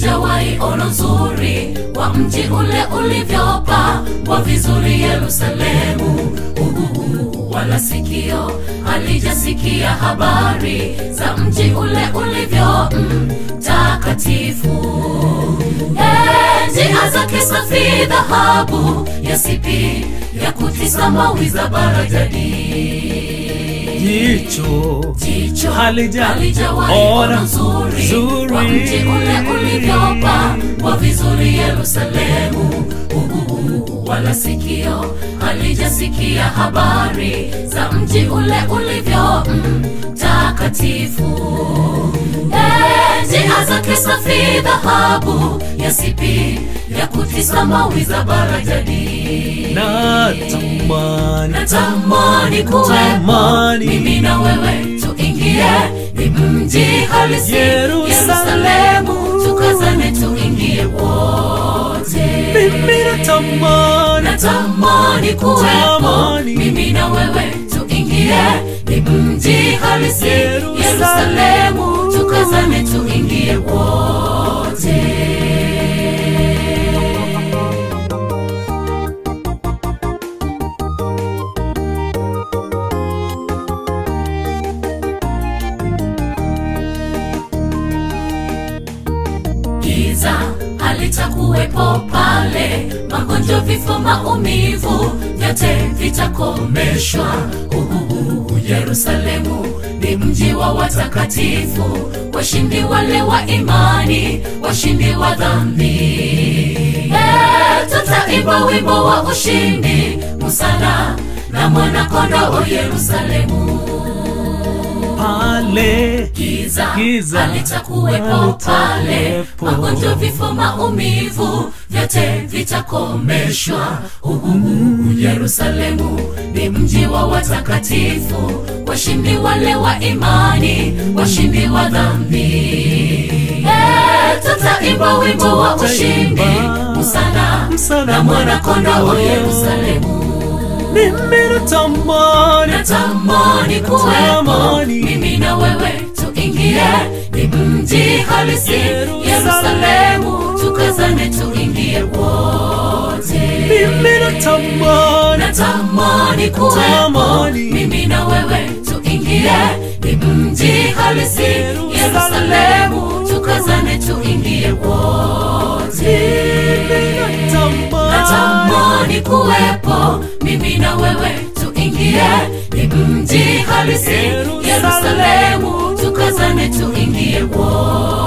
halijawahi ono nzuri wa mji ule ulivyopambwa vizuri Yerusalemu. Uhu, wala sikio halijasikia habari za mji ule ulivyo mtakatifu. Eh, njia zake safi dhahabu yasipi ya kutisa mawi za barajadi jicho jicho Halija- halijawahi ona ona nzuri nzuri. wa mji ule ulivyopambwa vizuri Yerusalemu. Uhu, wala sikio halijasikia habari za mji ule ulivyo mtakatifu. Eh, njia zake safi dhahabu yasipi ya kutisa mawi za barajadi natamani natamani kuwepo Tamani. mimi na wewe tuingie ni mji halisi Yerusalemu. Yerusalemu tukazane tuingie wote mimi natamani natamani kuwepo Tamani. mimi na wewe tuingie ni mji halisi Yerusalemu. Yerusalemu tukazane tuingie wote giza halitakuwepo pale, magonjwa, vifo, maumivu vyote vitakomeshwa. Uhuhu, Yerusalemu ni mji wa watakatifu, washindi wale wa imani, washindi wa dhambi. Eh, tutaimba wimbo wa ushindi, musana na mwanakondoo Yerusalemu pale giza, Giza halitakuwepo pale, halitakuwepo. magonjwa, vifo, maumivu vyote vitakomeshwa. Uhuhu, Yerusalemu ni mji wa watakatifu, washindi wale wa imani, washindi wa dhambi. Eh, tutaimba wimbo wa ushindi, Tutaimba msana msana na mwanakondoo mwanakondoo. Yerusalemu mimi natamani natamani kuwepo Natamani. mimi na wewe tuingie ni mji halisi Yerusalemu. Yerusalemu tukazane tuingie wote mimi natamani natamani kuwepo Natamani. mimi na wewe tuingie ni mji halisi Yerusalemu. Yerusalemu tukazane tuingie wote natamani kuwepo mimi na wewe tuingie ni mji halisi Yerusalemu. Yerusalemu tukazane tuingie wote